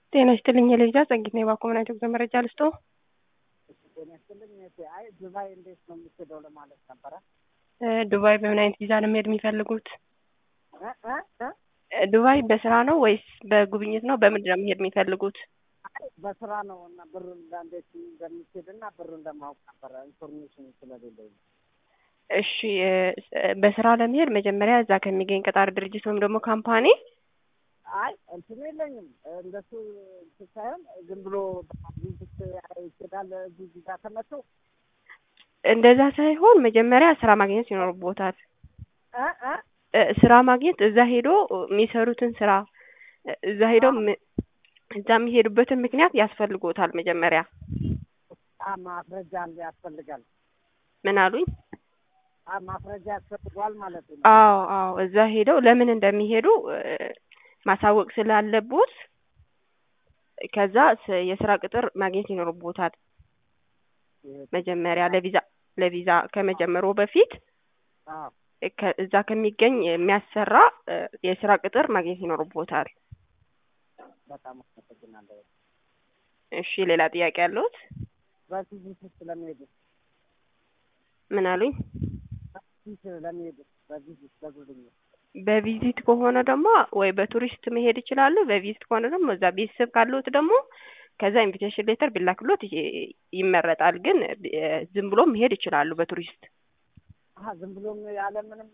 ጤና ይስጥልኝ የልጅ ጸጊት ነው የባኮመናይቶ ጉዞ መረጃ ልስጦ ጤና ይስጥልኝ እህቴ። አይ ዱባይ እንዴት ነው የምትሄደው ለማለት ነበረ። ዱባይ በምን አይነት ቪዛ ነው መሄድ የሚፈልጉት? እ እ እ ዱባይ በስራ ነው ወይስ በጉብኝት ነው? በምንድን ነው መሄድ የሚፈልጉት? አይ በስራ ነው እና ብሩን እንዴት እንደምትሄድ እና ብሩን ለማወቅ ነበረ ኢንፎርሜሽን ስለሌለኝ። እሺ እ በስራ ለመሄድ መጀመሪያ እዛ ከሚገኝ ቀጣሪ ድርጅት ወይም ደግሞ ካምፓኒ አይ እንትን የለኝም እንደሱ እንትን ሳይሆን ዝም ብሎ ቪዚት ይሄዳል እዚህ እዚህ ጋር ተመቶ እንደዛ ሳይሆን መጀመሪያ ስራ ማግኘት ይኖርቦታል። እ እ እ ስራ ማግኘት እዛ ሄዶ የሚሰሩትን ስራ እዛ ሄዶ ም- እዛ የሚሄዱበትን ምክንያት ያስፈልጎታል። መጀመሪያ አ ማስረጃ ያስፈልጋል። ምን አሉኝ? አ ማስረጃ ያስፈልገዋል ማለት ነው። አዎ አዎ፣ እዛ ሄደው ለምን እንደሚሄዱ እ ማሳወቅ ስላለቦት ከዛ ስ- የስራ ቅጥር ማግኘት ይኖርቦታል። መጀመሪያ ለቪዛ ለቪዛ ከመጀመሩ በፊት አዎ ከ- እዛ ከሚገኝ የሚያሰራ እ የስራ ቅጥር ማግኘት ይኖርቦታል። በጣም አመሰግናለሁ። እሺ፣ ሌላ ጥያቄ ያለዎት? በቪዚት ስለሚሄዱ ምን አሉኝ? ቪዚት ለሚሄዱ በቪዚት በጉብኝት በቪዚት ከሆነ ደግሞ ወይ በቱሪስት መሄድ ይችላሉ። በቪዚት ከሆነ ደግሞ እዛ ቤተሰብ ካለዎት ደግሞ ከዛ ኢንቪቴሽን ሌተር ቢላክሎት ይ- ይመረጣል። ግን እ ዝም ብሎ መሄድ ይችላሉ በቱሪስት አሀ ዝም ብሎም ያለ ምንም